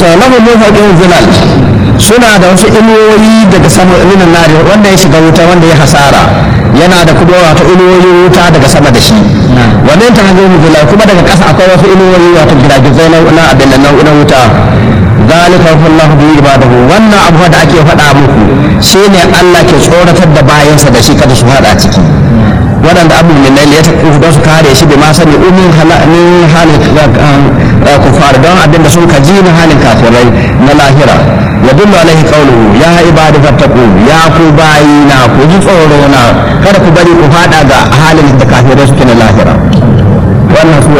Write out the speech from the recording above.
to lahu mufaqin zilal suna da wasu inuwoyi daga sama minan nari wanda ya shiga wuta wanda ya hasara yana da kuma wato inuwoyin wuta daga sama da shi wannan ta hanyar zilal kuma daga ƙasa akwai wasu inuwoyi wato giragizai na abin nan na wuta zalika wallahu bi ibadahu wannan abu da ake faɗa muku shine Allah ke tsoratar da bayansa da shi kada su faɗa ciki waɗanda abu min laili ya tafi don su kare shi bai ma sani umin halin halin kufar don abinda sun kaji na halin kafirai na lahira ya dullu alaihi qawluhu ya ibadi fattaqu ya ku bayina ku ji tsoro na kada ku bari ku faɗa ga halin da kafirai suke na lahira wannan su